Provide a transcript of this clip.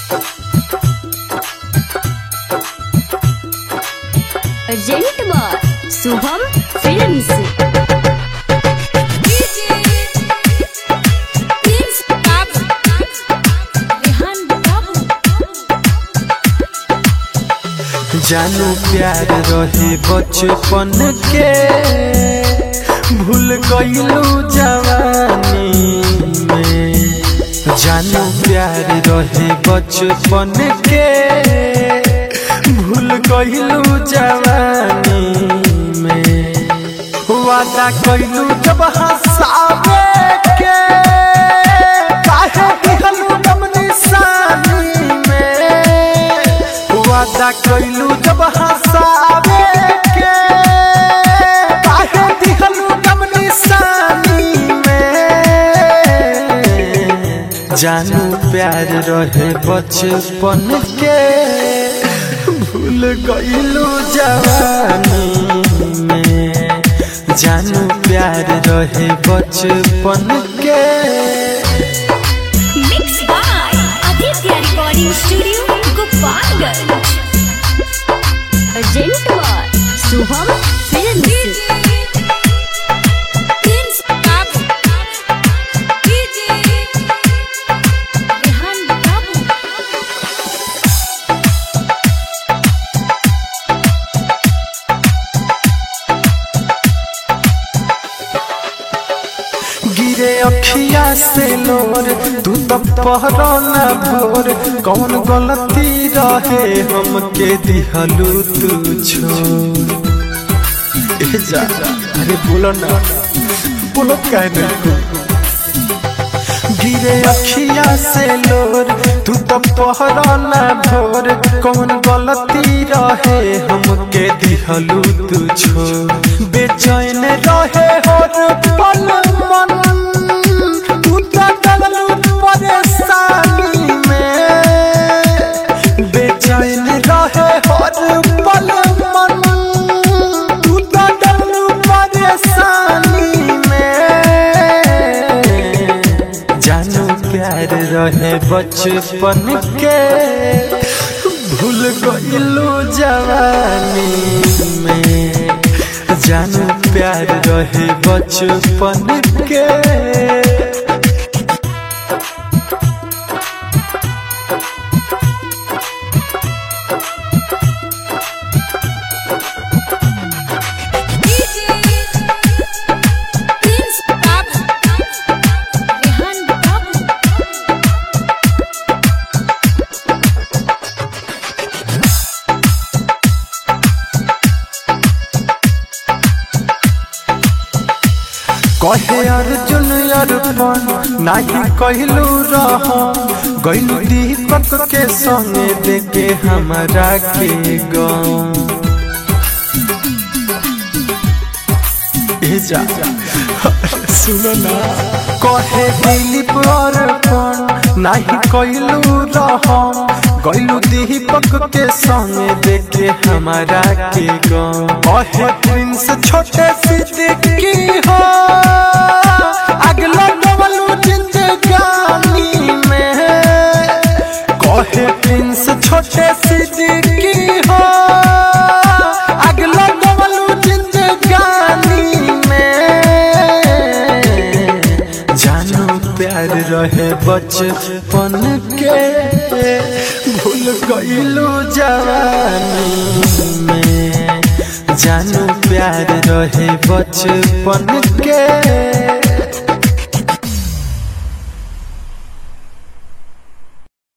urgent बार Shubham films जानू प्यार रहे बचपन के भूल गईलू जवानी में जानू प्यार रहे बचपन के भूल गईलू जवानी में वादा कईलू जब हंसावे के काहे दिहलू दम निशानी में वादा कईलू जब हंसावे के काहे दिहलू दम निशानी में जानू प्यार रहे बचपन के भूल गईलू जवानी में जानू प्यार रहे बचपन के mix by Aditya recording studio Gopalganj urgent बार शुभम फिल्म्स गिरे अखिया से लोर तू तो पहरो न भोर कौन गलती रहे हमके दिहलू तू छोड़ ए जा अरे बोलो ना बोलो काहे नहीं गिरे अखिया से लोर तू तो पहरो न भोर कौन गलती रहे हमके दिहलू तू छोड़ बेचैन रहे हर पल मन तू तो डललू परेशानी में बेचैन रहे हर पल मन तू तो डललू परेशानी में जानू प्यार रहे बचपन के भूल गईलू जवानी में जानू प्यार रहे बचपन के कहे अर्जुन अर्पण नाही कहलू रह गईलू दीपक के संगे देखे हमरा के गाँव ए जा सुनो ना कहे दिलीप अर्पण नाही कहलू रह गईलू दीपक के संगे देखे हमारा के गाँव कहे प्रिंस छोटे सिद्दीकी हो अगला डबलू जिंदगानी में कहे प्रिंस छोटे सिद्दीकी हो अगला डबलू जिंदगानी में जानू प्यार रहे बचपन के भूल गईलू जवानी में जानू प्यार रहे बचपन के